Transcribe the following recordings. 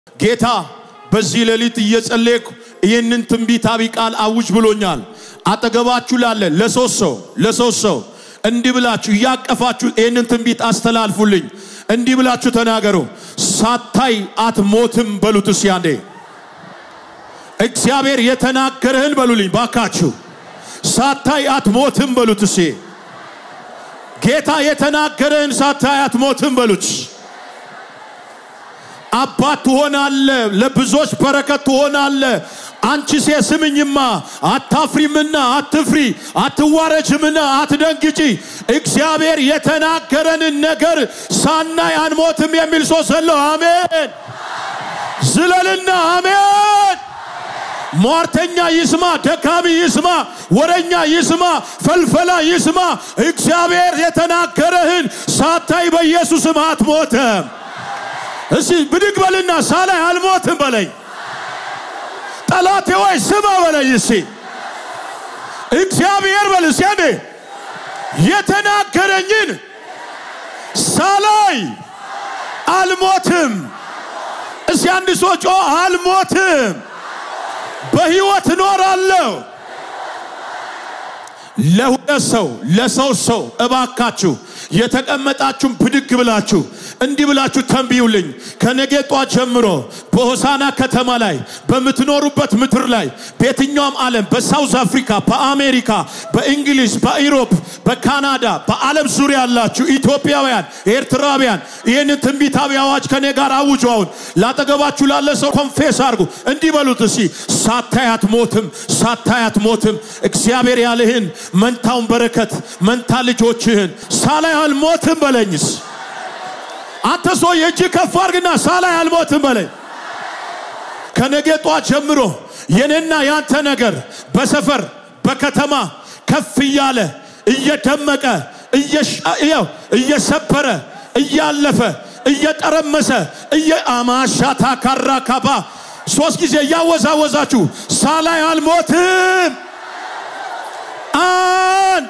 ጌታ በዚህ ሌሊት እየጸለይኩ ይህንን ትንቢታዊ ቃል አውጅ ብሎኛል። አጠገባችሁ ላለ ለሶስት ሰው ለሶስት ሰው እንዲህ ብላችሁ እያቀፋችሁ ይህንን ትንቢት አስተላልፉልኝ። እንዲህ ብላችሁ ተናገሩ። ሳታይ አትሞትም በሉት እስኪ አንዴ። እግዚአብሔር የተናገረህን በሉልኝ ባካችሁ። ሳታይ አትሞትም በሉት እስኪ። ጌታ የተናገረህን ሳታይ አትሞትም በሉት። አባት ትሆናለ፣ ለብዙዎች በረከት ትሆናለ። አንቺ ሴት ስምኝማ፣ አታፍሪምና አትፍሪ፣ አትዋረጅምና አትደንግጪ። እግዚአብሔር የተናገረንን ነገር ሳናይ አንሞትም የሚል ሰው ሰለው አሜን ዝለልና አሜን። ሟርተኛ ይስማ፣ ደካሚ ይስማ፣ ወረኛ ይስማ፣ ፈልፈላ ይስማ። እግዚአብሔር የተናገረህን ሳታይ በኢየሱስም አትሞተም። እስቲ ብድግ በልና ሳላይ አልሞትም በለኝ። ጠላቴ ወይ ስማ በለኝ። እስቲ እግዚአብሔር በል እስቲ አንዴ የተናገረኝን ሳላይ አልሞትም። እስቲ አንድ ሰው ጮ አልሞትም፣ በሕይወት እኖራለሁ። ለሁለት ሰው ለሰው ሰው እባካችሁ የተቀመጣችሁም ብድግ ብላችሁ እንዲህ ብላችሁ ተንብዩልኝ። ከነገ ጧት ጀምሮ በሆሳና ከተማ ላይ በምትኖሩበት ምድር ላይ በየትኛውም ዓለም በሳውዝ አፍሪካ፣ በአሜሪካ፣ በእንግሊዝ፣ በኢሮፕ፣ በካናዳ፣ በዓለም ዙሪያ ያላችሁ ኢትዮጵያውያን፣ ኤርትራውያን ይህንን ትንቢታዊ አዋጅ ከኔ ጋር አውጁ። አሁን ላጠገባችሁ ላለ ሰው ኮንፌስ አድርጉ። እንዲህ በሉት እስቲ ሳታይ አትሞትም፣ ሳታይ አትሞትም። እግዚአብሔር ያልህን መንታውን በረከት መንታ ልጆችህን ሳላይ አልሞትም በለኝስ አንተ ሰው የእጅ ከፍ አድርግና ሳላይ አልሞትም በለኝ። ከነገ ጧት ጀምሮ የኔና ያንተ ነገር በሰፈር በከተማ ከፍ እያለ እየደመቀ እየሰበረ እያለፈ እየጠረመሰ አማሻታ ካራ ካባ ሶስት ጊዜ እያወዛወዛችሁ ሳላይ አልሞትም። አንድ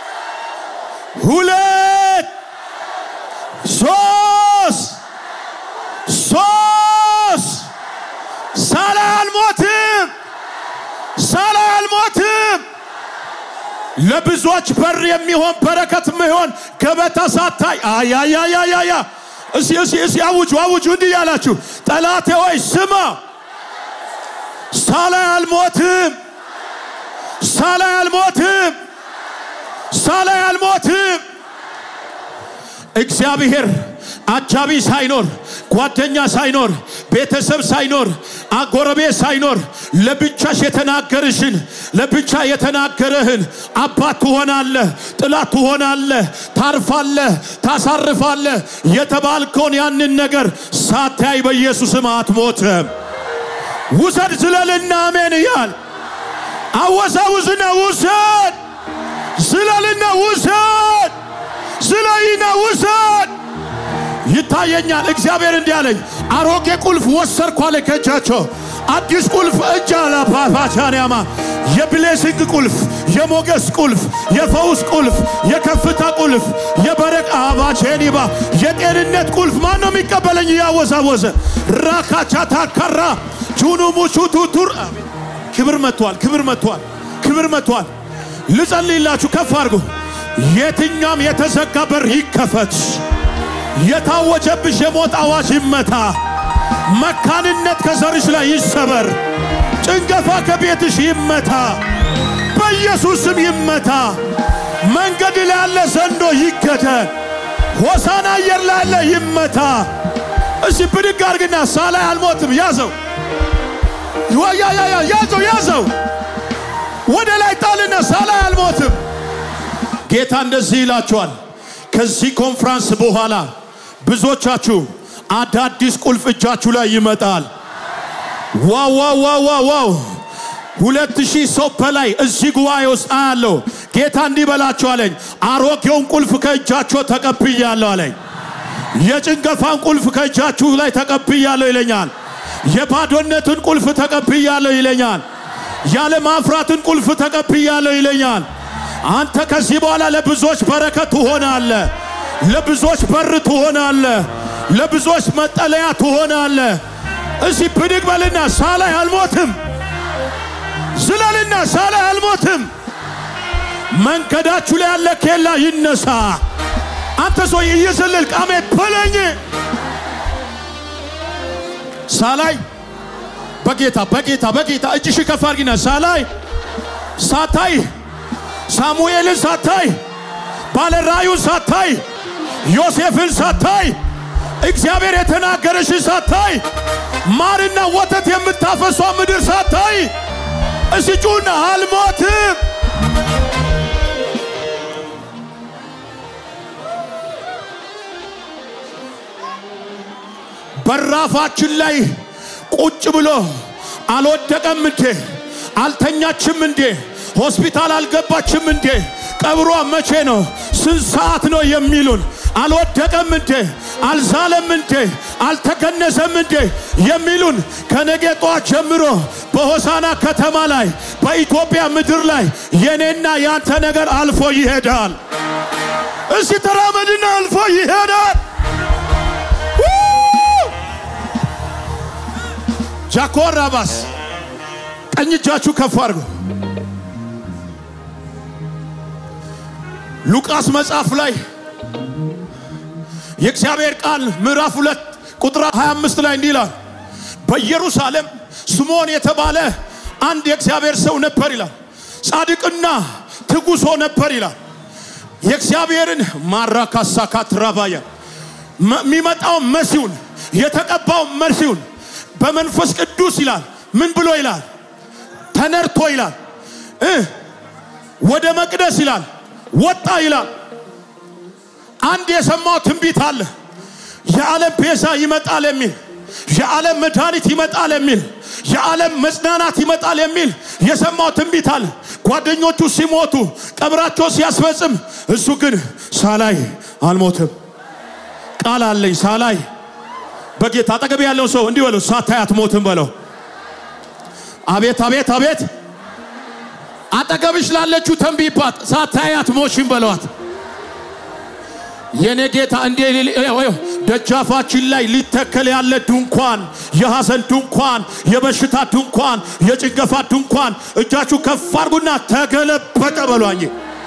ሁለት ሶስት ሶስት ሳላይ አልሞትም፣ ሳላይ አልሞትም። ለብዙዎች በር የሚሆን በረከት የሚሆን ገበታ ሳታይ አያያያያያ እሲ እሲ እሲ አውጁ አውጁ እንዲህ ያላችሁ ጠላቴ ወይ ስማ፣ ሳላይ አልሞትም፣ ሳላይ አልሞትም፣ ሳላይ አልሞትም። እግዚአብሔር አጃቢ ሳይኖር ጓደኛ ሳይኖር ቤተሰብ ሳይኖር አጎረቤት ሳይኖር ለብቻሽ የተናገርሽን ለብቻ የተናገረህን አባት ትሆናለህ፣ ጥላት ትሆናለህ፣ ታርፋለህ፣ ታሳርፋለህ የተባልከውን ያንን ነገር ሳታይ በኢየሱስም አትሞትም። ውሰድ ዝለልና አሜን እያል አወዛውዝና ውሰድ ዝለልና ውሰድ ስለይና ውሰድ። ይታየኛል። እግዚአብሔር እንዲህ አለኝ፣ አሮጌ ቁልፍ ወሰርኩ አለ ከእጃቸው አዲስ ቁልፍ እጅ አላፓፓቻንያማ የብሌሲንግ ቁልፍ፣ የሞገስ ቁልፍ፣ የፈውስ ቁልፍ፣ የከፍታ ቁልፍ፣ የበረቅ አባቼኒባ የጤንነት ቁልፍ ማን ነው የሚቀበለኝ? እያወዛወዘ ራካቻ ታካራ ጁኑ ሙቹ ቱቱር ክብር መጥቷል። ክብር መጥቷል። ክብር መጥቷል። ልጸልይላችሁ ከፍ አድርጉ። የትኛም የተዘጋ በር ይከፈት። የታወጀብሽ የሞት አዋጅ ይመታ። መካንነት ከዘርሽ ላይ ይሰበር። ጭንገፋ ከቤትሽ ይመታ። በኢየሱስ ስም ይመታ። መንገድ ላይ ያለ ዘንዶ ይገደል። ሆሳና አየር ላይ ያለ ይመታ። እሺ ብድግ አድርግና ሳላይ አልሞትም። ያዘው ያዘው ያዘው ወደ ላይ ጣልና ሳላይ አልሞትም። ጌታ እንደዚህ ይላችኋል። ከዚህ ኮንፍራንስ በኋላ ብዙዎቻችሁ አዳዲስ ቁልፍ እጃችሁ ላይ ይመጣል። ዋው ዋው ዋው ዋው ዋው! ሁለት ሺህ ሰው በላይ እዚህ ጉባኤ ውስጥ አያለሁ። ጌታ እንዲህ በላችሁ አለኝ፣ አሮጌውን ቁልፍ ከእጃችሁ ተቀብያለሁ አለኝ። የጭንገፋን ቁልፍ ከእጃችሁ ላይ ተቀብያለሁ ይለኛል። የባዶነትን ቁልፍ ተቀብያለሁ ይለኛል። ያለ ማፍራትን ቁልፍ ተቀብያለሁ ይለኛል። አንተ ከዚህ በኋላ ለብዙዎች በረከት ትሆናለ። ለብዙዎች በር ትሆናለ። ለብዙዎች መጠለያ ትሆናለ። እሲ ብድግ በልና ሳላይ አልሞትም፣ ዝለልና ሳላይ አልሞትም። መንገዳችሁ ላይ ያለ ኬላ ይነሳ። አንተ ሰው እየዘለል ቃሜ በለኝ ሳላይ በጌታ በጌታ በጌታ እጅሽ ከፍ አድርጊና ሳላይ ሳታይ ሳሙኤልን ሳታይ ባለራዩን ሳታይ ዮሴፍን ሳታይ እግዚአብሔር የተናገረሽን ሳታይ ማርና ወተት የምታፈሷ ምድር ሳታይ እስጩና አልሞትም በራፋችን ላይ ቁጭ ብሎ አልወደቀም እንዴ? አልተኛችም እንዴ? ሆስፒታል አልገባችም እንዴ? ቀብሯ መቼ ነው? ስንት ሰዓት ነው የሚሉን? አልወደቀም እንዴ? አልዛለም እንዴ? አልተገነዘም እንዴ? የሚሉን ከነገ ጧት ጀምሮ በሆሳና ከተማ ላይ በኢትዮጵያ ምድር ላይ የኔና ያንተ ነገር አልፎ ይሄዳል። እስቲ ተራመድና አልፎ ይሄዳል። ጃኮራባስ ቀኝ እጃችሁ ከፍ አድርጉ። ሉቃስ መጽሐፍ ላይ የእግዚአብሔር ቃል ምዕራፍ ሁለት ቁጥር 25 ላይ እንዲህ ይላል፣ በኢየሩሳሌም ስምዖን የተባለ አንድ የእግዚአብሔር ሰው ነበር ይላል። ጻድቅና ትጉሶ ነበር ይላል። የእግዚአብሔርን ማራካሳካት ራባያ የሚመጣው መሲሁን የተቀባው መሲሁን በመንፈስ ቅዱስ ይላል። ምን ብሎ ይላል? ተነርቶ ይላል እ ወደ መቅደስ ይላል ወጣ ይላል። አንድ የሰማው ትንቢት አለ። የዓለም ቤዛ ይመጣል የሚል የዓለም መድኃኒት ይመጣል የሚል የዓለም መጽናናት ይመጣል የሚል የሰማው ትንቢት አለ። ጓደኞቹ ሲሞቱ ቀብራቸው ሲያስፈጽም፣ እሱ ግን ሳላይ አልሞትም ቃል አለኝ ሳላይ በጌታ አጠገብ ያለው ሰው እንዲህ በለው፣ ሳታይ አትሞትም በለው። አቤት አቤት አቤት! አጠገብሽ ላለችው ተንቢባት፣ ሳታይ አትሞሽም በለዋት። የኔ ጌታ እንዴ ደጃፋችን ላይ ሊተከል ያለ ድንኳን፣ የሐዘን ድንኳን፣ የበሽታ ድንኳን፣ የጭንገፋ ድንኳን እጃችሁ ከፍ አድርጉና ተገለበጠ በሏኝ።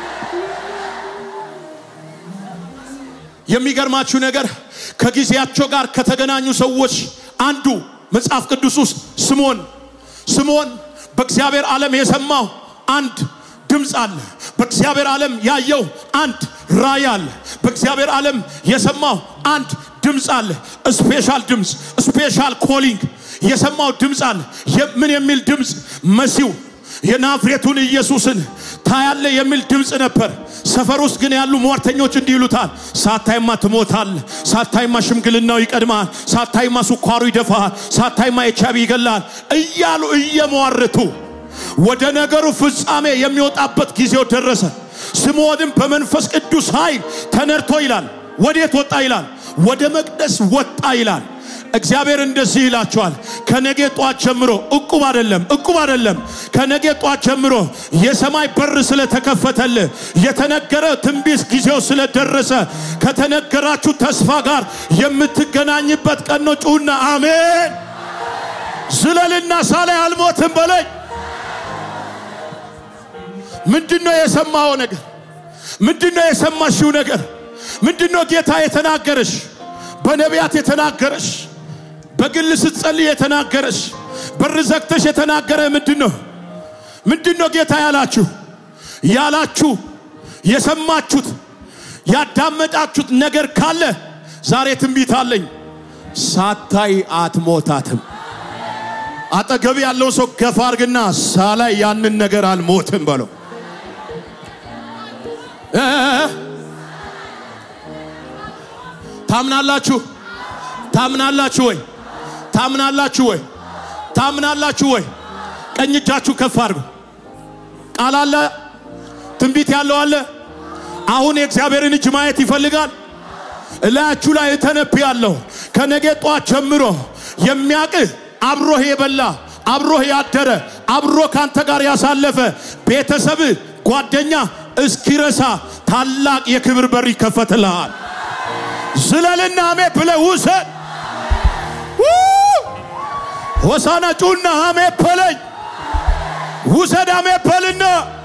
የሚገርማችሁ ነገር ከጊዜያቸው ጋር ከተገናኙ ሰዎች አንዱ መጽሐፍ ቅዱስ ውስጥ ስምዖን ስምዖን በእግዚአብሔር ዓለም የሰማው አንድ ድምፅ አለ። በእግዚአብሔር ዓለም ያየው አንድ ራእይ አለ። በእግዚአብሔር ዓለም የሰማው አንድ ድምፅ አለ። ስፔሻል ድምፅ፣ ስፔሻል ኮሊንግ የሰማው ድምፅ አለ። ምን የሚል ድምፅ? መሲሁ የናዝሬቱን ኢየሱስን ታያለ የሚል ድምፅ ነበር። ሰፈር ውስጥ ግን ያሉ ሟርተኞች እንዲህ ይሉታል፣ ሳታይማ ትሞታል፣ ሳታይማ ሽምግልናው ይቀድማል፣ ሳታይማ ስኳሩ ይደፋል፣ ሳታይማ ኤችአይቪ ይገላል እያሉ እየሟርቱ ወደ ነገሩ ፍጻሜ የሚወጣበት ጊዜው ደረሰ። ስምዖንም በመንፈስ ቅዱስ ኃይል ተነድቶ ይላል። ወዴት ወጣ ይላል? ወደ መቅደስ ወጣ ይላል። እግዚአብሔር እንደዚህ ይላቸዋል። ከነገ ጧት ጀምሮ እቁብ አይደለም፣ እቁብ አይደለም። ከነገ ጧት ጀምሮ የሰማይ በር ስለተከፈተል የተነገረ ትንቢት ጊዜው ስለደረሰ ከተነገራችሁ ተስፋ ጋር የምትገናኝበት ቀን ነው። ጩሁና አሜን። ዝለልና ሳላይ አልሞትም በለኝ። ምንድነው የሰማው ነገር? ምንድነው የሰማሽው ነገር? ምንድነው ጌታ የተናገረሽ? በነቢያት የተናገረሽ በግል ስትጸልይ የተናገረሽ በር ዘግተሽ የተናገረ ምንድን ነው? ምንድን ነው ጌታ ያላችሁ ያላችሁ የሰማችሁት ያዳመጣችሁት ነገር ካለ ዛሬ ትንቢት አለኝ። ሳታይ አትሞታትም። አጠገብ ያለው ሰው ገፋ አርግና ሳላይ ያንን ነገር አልሞትም በለው። ታምናላችሁ? ታምናላችሁ ወይ? ታምናላችሁ ወይ? ታምናላችሁ ወይ? ቀኝ እጃችሁ ከፍ አድርጉ። ቃል አለ፣ ትንቢት ያለው አለ። አሁን የእግዚአብሔርን እጅ ማየት ይፈልጋል። እላያችሁ ላይ እተነብያለሁ። ከነገ ጧት ጀምሮ የሚያቅህ አብሮህ የበላ አብሮህ ያደረ አብሮ ካንተ ጋር ያሳለፈ ቤተሰብ ጓደኛ እስኪረሳ ታላቅ የክብር በር ይከፈትልሃል። ዝለልና አሜ ብለህ ውሰድ። ሆሳና ጩና አሜን በለኝ። ውሰድ አሜን በልና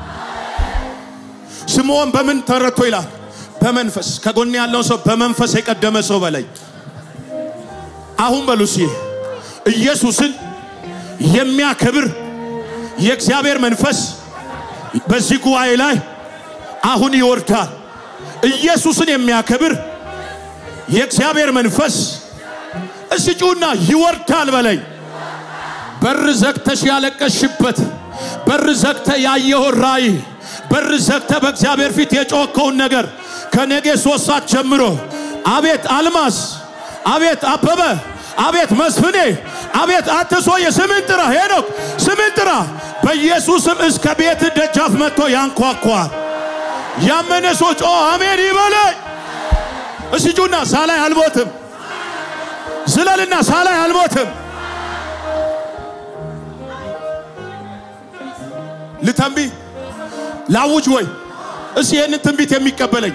ስምዖን በምን ተረቶ ይላል? በመንፈስ ከጎን ያለውን ሰው በመንፈስ የቀደመ ሰው በለኝ። አሁን በሉሲ ኢየሱስን የሚያከብር የእግዚአብሔር መንፈስ በዚህ ጉባኤ ላይ አሁን ይወርዳል። ኢየሱስን የሚያከብር የእግዚአብሔር መንፈስ እስቲ ጩና ይወርዳል በለኝ። በር ዘግተሽ ያለቀሽበት፣ በር ዘግተ ያየውን ራእይ፣ በር ዘግተ በእግዚአብሔር ፊት የጮከውን ነገር ከነጌ ሶስት ሰዓት ጀምሮ አቤት አልማዝ፣ አቤት አበበ፣ አቤት መስፍኔ፣ አቤት አትሶየ ስምን ጥራ፣ ሄኖክ ስምን ጥራ። በኢየሱስም እስከ ቤት ደጃፍ መጥቶ ያንኳኳል። ያመነ ሰው ጮ አሜን ይበለኝ። እስቲ ጩና ሳላይ አልሞትም ዝለልና ሳላይ አልሞትም። ልተንቢ ላውጅ ወይ እስቲ ይህንን ትንቢት የሚቀበለኝ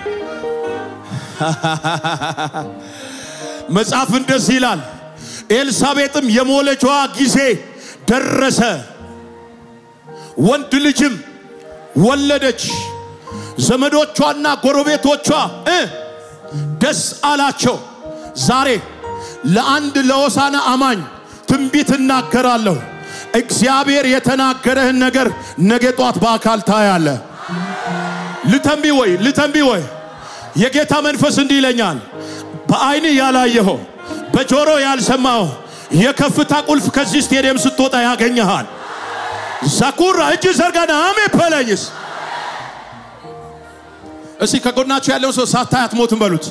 መጽሐፍ እንደዚህ ይላል። ኤልሳቤጥም የመውለጃዋ ጊዜ ደረሰ፣ ወንድ ልጅም ወለደች። ዘመዶቿና ጎረቤቶቿ እ ደስ አላቸው። ዛሬ ለአንድ ለሆሳና አማኝ ትንቢት እናገራለሁ። እግዚአብሔር የተናገረህን ነገር ነገ ጧት በአካል ታያለ። ልተንቢ ወይ ልተንቢ ወይ የጌታ መንፈስ እንዲህ ይለኛል። በአይን ያላየኸው በጆሮ ያልሰማው የከፍታ ቁልፍ ከዚህ ስቴዲየም ስትወጣ ያገኘሃል። ዛኩራ እጅ ዘርጋና አሜ በለኝስ እስቲ ከጎናችሁ ያለውን ሰው ሳታይ አትሞትም በሉት።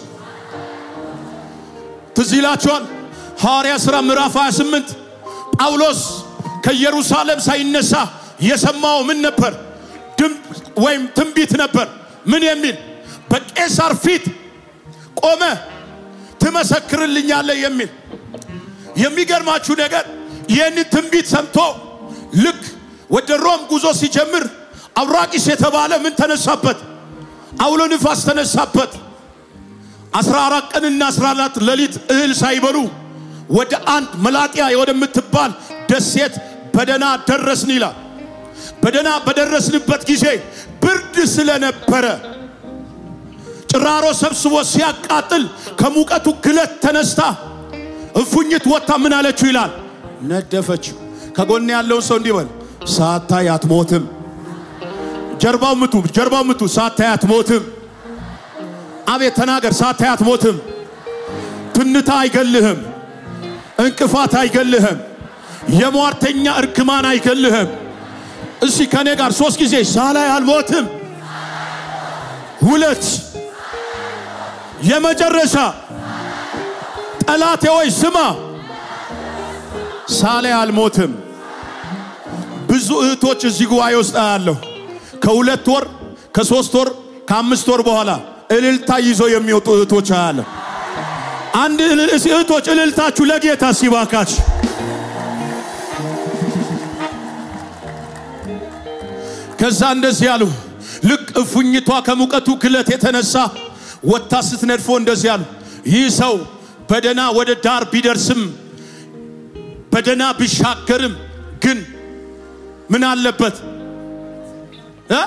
ትዝ ይላችኋል ሐዋርያ ሥራ ምዕራፍ 28 ጳውሎስ ከኢየሩሳሌም ሳይነሳ የሰማው ምን ነበር? ድምፅ ወይም ትንቢት ነበር። ምን የሚል በቄሳር ፊት ቆመ ትመሰክርልኛለህ የሚል የሚገርማችሁ ነገር ይህን ትንቢት ሰምቶ ልክ ወደ ሮም ጉዞ ሲጀምር አውራቂስ የተባለ ምን ተነሳበት? አውሎ ንፋስ ተነሳበት። አስራ አራት ቀንና አስራ አራት ሌሊት እህል ሳይበሉ ወደ አንድ መላጥያ ወደምትባል ደሴት በደና ደረስን ይላል። በደና በደረስንበት ጊዜ ብርድ ስለነበረ ጭራሮ ሰብስቦ ሲያቃጥል ከሙቀቱ ግለት ተነስታ እፉኝት ወጥታ ምን አለችው ይላል ነደፈችው። ከጎን ያለውን ሰው እንዲህ በል ሳታይ አትሞትም። ጀርባው ምቱ፣ ጀርባው ምቱ። ሳታይ አትሞትም። አቤት ተናገር። ሳታይ አትሞትም። ትንታ አይገልህም። እንቅፋት አይገልህም። የሟርተኛ እርግማን አይገልህም። እስቲ ከኔ ጋር ሶስት ጊዜ ሳላይ አልሞትም። ሁለት የመጨረሻ ጠላቴ ወይ ስማ፣ ሳላይ አልሞትም። ብዙ እህቶች እዚህ ጉባኤ ውስጥ አያለሁ። ከሁለት ወር ከሶስት ወር ከአምስት ወር በኋላ እልልታ ይዘው የሚወጡ እህቶች አያለሁ። አንድ እህቶች እልልታችሁ ለጌታ ሲባካች ከዛ እንደዚህ ያሉ ልክ እፉኝቷ ከሙቀቱ ግለት የተነሳ ወታ ስትነድፎ እንደዚህ ያሉ ይህ ሰው በደና ወደ ዳር ቢደርስም በደና ቢሻገርም ግን ምን አለበት እ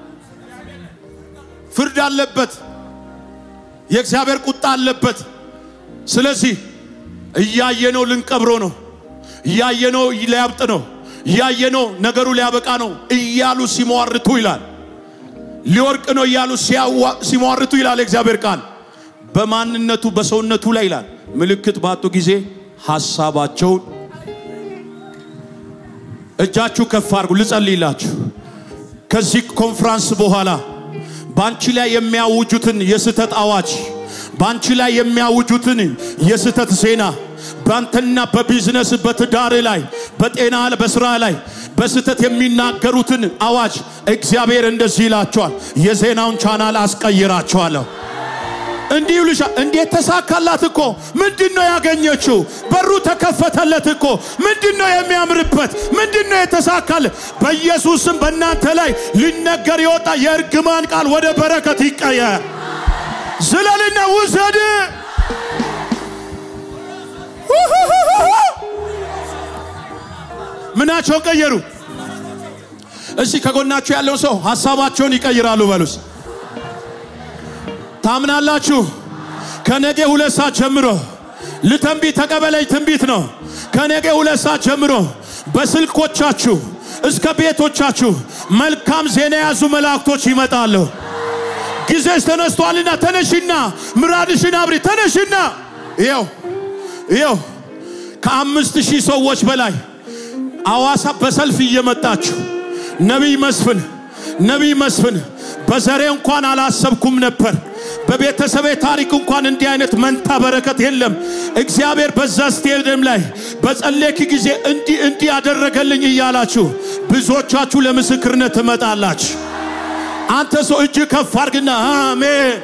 ፍርድ አለበት። የእግዚአብሔር ቁጣ አለበት። ስለዚህ እያየነው ልንቀብሮ ነው፣ እያየነው ሊያብጥ ነው፣ እያየነው ነገሩ ሊያበቃ ነው እያሉ ሲሟርቱ ይላል። ሊወርቅ ነው እያሉ ሲሟርቱ ይላል የእግዚአብሔር ቃል። በማንነቱ በሰውነቱ ላይ ይላል ምልክት ባጡ ጊዜ ሐሳባቸውን እጃችሁ ከፍ አድርጉ፣ ልጸልይላችሁ። ከዚህ ኮንፍራንስ በኋላ በአንቺ ላይ የሚያውጁትን የስተት አዋጅ፣ በአንቺ ላይ የሚያውጁትን የስተት ዜና፣ በአንተና በቢዝነስ በትዳር ላይ በጤና በስራ ላይ በስተት የሚናገሩትን አዋጅ እግዚአብሔር እንደዚህ ይላቸዋል፣ የዜናውን ቻናል አስቀይራቸዋለሁ። እንዲህ ይሉሻ እንዴት ተሳካላት እኮ ምንድን ነው ያገኘችው? በሩ ተከፈተለት እኮ ምንድን ነው የሚያምርበት? ምንድን ነው የተሳካለ? በኢየሱስም በእናንተ ላይ ሊነገር የወጣ የእርግማን ቃል ወደ በረከት ይቀየር። ዝለልና ውሰድ። ምናቸውን ቀየሩ? እስቲ ከጎናችሁ ያለውን ሰው ሀሳባቸውን ይቀይራሉ በሉስ። ታምናላችሁ? ከነገ ሁለት ሰዓት ጀምሮ ልተንቢ ተቀበለኝ ትንቢት ነው። ከነገ ሁለት ሰዓት ጀምሮ በስልኮቻችሁ እስከ ቤቶቻችሁ መልካም ዜና የያዙ መላእክቶች ይመጣሉ። ጊዜሽ ተነስቷልና ተነሽና ምራድሽን አብሪ። ተነሽና ይኸው ይኸው ከአምስት ሺህ ሰዎች በላይ አዋሳ በሰልፍ እየመጣችሁ ነቢይ መስፍን ነቢይ መስፍን በዘሬ እንኳን አላሰብኩም ነበር። በቤተሰቤ ታሪክ እንኳን እንዲህ አይነት መንታ በረከት የለም። እግዚአብሔር በዛ ስቴዲየም ላይ በጸለይክ ጊዜ እንዲህ እንዲህ ያደረገልኝ እያላችሁ ብዙዎቻችሁ ለምስክርነት ትመጣላችሁ። አንተ ሰው እጅ ከፍ አድርግና አሜን።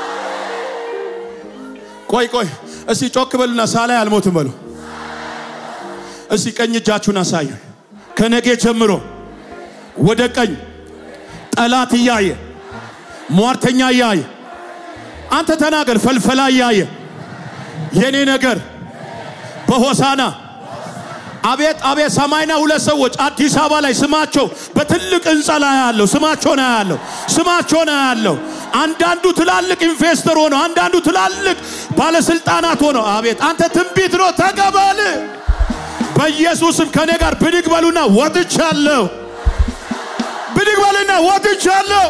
ቆይ ቆይ፣ እስቲ ጮክ በሉና ሳላይ አልሞትም በሉ። እስቲ ቀኝ እጃችሁን አሳዩ። ከነጌ ጀምሮ ወደ ቀኝ ጠላት እያየ ሟርተኛ እያየ አንተ ተናገር፣ ፈልፈላ እያየ የኔ ነገር በሆሳና አቤት አቤት ሰማይና ሁለት ሰዎች አዲስ አበባ ላይ ስማቸው በትልቅ ህንፃ ላይ ያለው ስማቸውን ያለው ስማቸውን ያለው አንዳንዱ ትላልቅ ኢንቨስተር ሆኖ አንዳንዱ ትላልቅ ባለስልጣናት ሆኖ አቤት አንተ ትንቢት ነው ተቀበል። በኢየሱስም ከኔ ጋር ብድግ በሉና ወጥቻለሁ። ብድግ በሉና ወጥቻለሁ።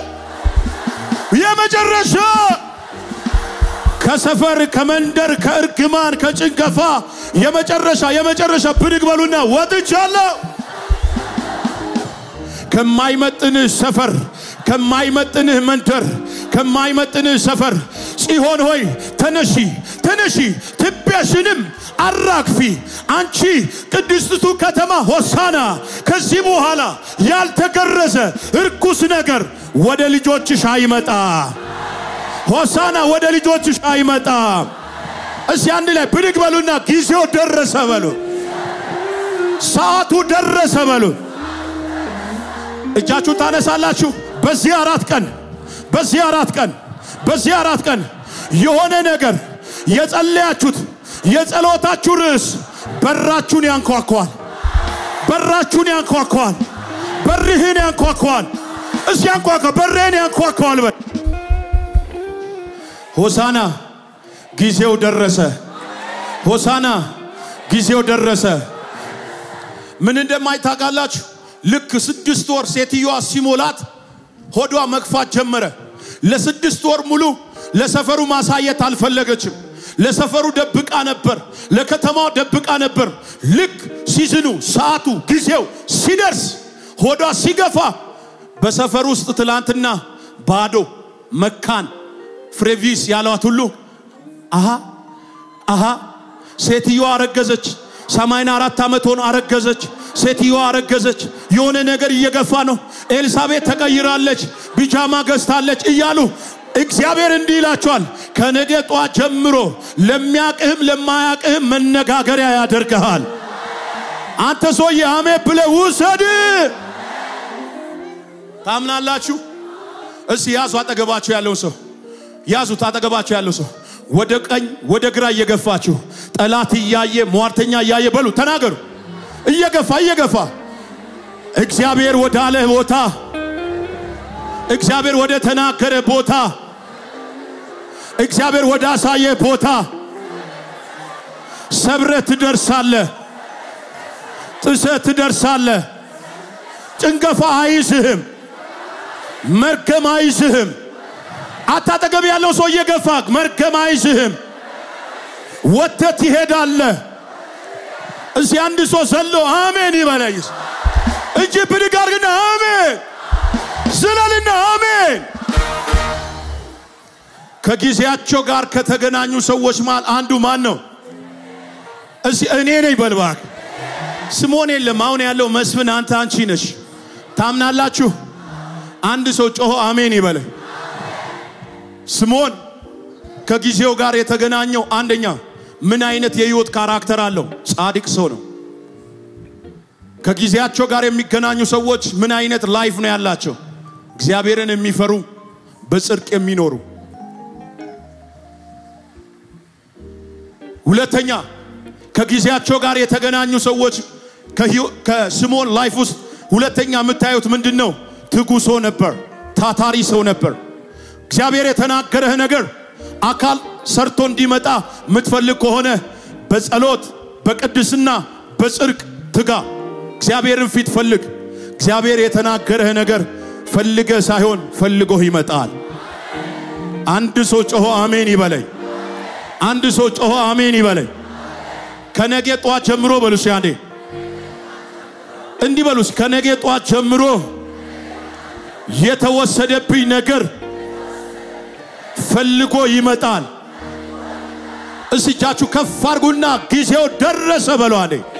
የመጨረሻ ከሰፈር ከመንደር ከእርግማን ከጭንገፋ የመጨረሻ የመጨረሻ ብድግ በሉና ወጥቻለሁ። ከማይመጥንህ ሰፈር ከማይመጥንህ መንደር ከማይመጥንህ ሰፈር ጽዮን ሆይ ተነሺ ተነሺ፣ ትቢያሽንም አራግፊ። አንቺ ቅድስቲቱ ከተማ ሆሳና፣ ከዚህ በኋላ ያልተገረዘ እርኩስ ነገር ወደ ልጆችሽ አይመጣ። ሆሳና ወደ ልጆችሽ አይመጣ። እስቲ አንድ ላይ ብድግ በሉና ጊዜው ደረሰ በሉ። ሰዓቱ ደረሰ በሉ። እጃችሁን ታነሳላችሁ። በዚህ አራት ቀን በዚህ አራት ቀን በዚህ አራት ቀን የሆነ ነገር የጸለያችሁት የጸሎታችሁ ርዕስ በራችሁን ያንኳኳል። በራችሁን ያንኳኳል። በርህን ያንኳኳል። እስቲ ያንኳኳ፣ በርህን ያንኳኳል በል። ሆሳና ጊዜው ደረሰ። ሆሳና ጊዜው ደረሰ። ምን እንደማይታቃላችሁ ልክ ስድስት ወር ሴትዮዋ ሲሞላት ሆዷ መግፋት ጀመረ። ለስድስት ወር ሙሉ ለሰፈሩ ማሳየት አልፈለገችም። ለሰፈሩ ደብቃ ነበር፣ ለከተማው ደብቃ ነበር። ልክ ሲዝኑ፣ ሰዓቱ፣ ጊዜው ሲደርስ ሆዷ ሲገፋ በሰፈር ውስጥ ትላንትና ባዶ መካን ፍሬቪስ ያሏት ሁሉ አሃ አሃ ሴትዮዋ አረገዘች። ሰማንያ አራት ዓመት ሆኖ አረገዘች። ሴትዮዋ አረገዘች። የሆነ ነገር እየገፋ ነው። ኤልሳቤት ተቀይራለች፣ ቢጃማ ገዝታለች እያሉ እግዚአብሔር እንዲህ ይላቸዋል። ከነገ ጧት ጀምሮ ለሚያቅህም ለማያቅህም መነጋገሪያ ያደርግሃል። አንተ ሰውዬ አሜን ብለህ ውሰድ። ታምናላችሁ? እስቲ ያዙ አጠገባችሁ ያለውን ሰው ያዙት። አጠገባችሁ ያለው ሰው ወደ ቀኝ ወደ ግራ እየገፋችሁ ጠላት እያየ ሟርተኛ እያየ በሉ ተናገሩ። እየገፋ እየገፋ እግዚአብሔር ወደ አለ ቦታ እግዚአብሔር ወደ ተናገረ ቦታ እግዚአብሔር ወደ አሳየ ቦታ ሰብረ ትደርሳለ፣ ጥሰ ትደርሳለ። ጭንገፋ አይዝህም፣ መርገም አይዝህም። አታጠገብ ያለው ሰው እየገፋ መርገም አይዝህም። ወተት ይሄዳለ። እዚህ አንድ ሰው ዘሎ አሜን ይበለይስ እጅ ብድግ አድርግና አሜን ዝለልና አሜን። ከጊዜያቸው ጋር ከተገናኙ ሰዎች መሃል አንዱ ማን ነው? እስቲ እኔ ነኝ በልባክ ስሞን የለም። አሁን ያለው መስፍን አንተ አንቺ ነሽ። ታምናላችሁ? አንድ ሰው ጮሆ አሜን ይበለኝ። ስሞን ከጊዜው ጋር የተገናኘው አንደኛ ምን አይነት የህይወት ካራክተር አለው? ጻድቅ ሰው ነው። ከጊዜያቸው ጋር የሚገናኙ ሰዎች ምን አይነት ላይፍ ነው ያላቸው? እግዚአብሔርን የሚፈሩ በጽድቅ የሚኖሩ። ሁለተኛ ከጊዜያቸው ጋር የተገናኙ ሰዎች ከህይወ- ከስምዖን ላይፍ ውስጥ ሁለተኛ የምታዩት ምንድን ነው? ትጉ ሰው ነበር፣ ታታሪ ሰው ነበር። እግዚአብሔር የተናገረህ ነገር አካል ሰርቶ እንዲመጣ የምትፈልግ ከሆነ በጸሎት በቅድስና በጽድቅ ትጋ። እግዚአብሔርን ፊት ፈልግ። እግዚአብሔር የተናገረህ ነገር ፈልገ ሳይሆን ፈልጎህ ይመጣል። አንድ ሰው ጮሆ አሜን ይበለኝ። አንድ ሰው ጮሆ አሜን ይበለኝ። ከነጌ ጧት ጀምሮ በሉስ ያንዴ እንዲህ በሉስ ከነጌ ጧት ጀምሮ የተወሰደብኝ ነገር ፈልጎ ይመጣል። እስጃችሁ ከፍ አርጉና ጊዜው ደረሰ በሏ አንዴ